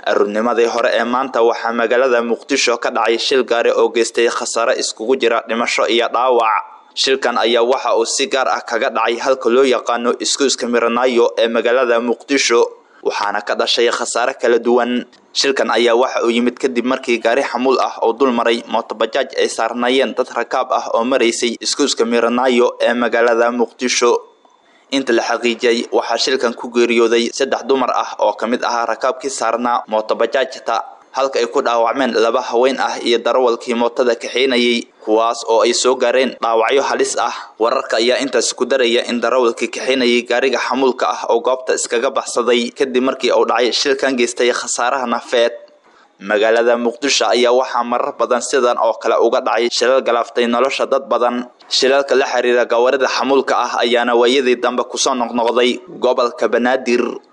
aruurnimadii hore ee maanta waxaa magaalada muqdisho ka dhacay shil gaari oo geystay khasaare iskugu jira dhimasho iyo dhaawac shilkan ayaa waxa uu si gaar ah kaga dhacay halka loo yaqaano iskuuska miranaayo ee magaalada muqdisho waxaana ka dhashay khasaare kala duwan shilkan ayaa waxa uu yimid kadib markii gaari xamuul ah oo dul maray mootobajaaj ay saarnaayeen dad rakaab ah oo maraysay iskuuska miranaayo ee magaalada muqdisho inta la xaqiijiyay waxaa shilkan ku geeriyooday saddex dumar ah oo ka mid ahaa rakaabkii saarnaa mootobajaajta halka ay ku dhaawacmeen laba haween ah iyo darawalkii mootada kaxeynayay kuwaas oo ay soo gaareen dhaawacyo halis ah wararka ayaa intaas ku daraya in darawalkii kaxeynayay gaariga xamuulka ah oo goobta iskaga baxsaday kadib markii uu dhacay shilkan geystay khasaaraha nafeed magaalada muqdisho ayaa waxaa marar badan sidan oo kale uga dhacay shilal galaaftay nolosha dad badan shilalka la xiriira gawarida xamuulka ah ayaana waayadii dambe kusoo noqnoqday gobolka banaadir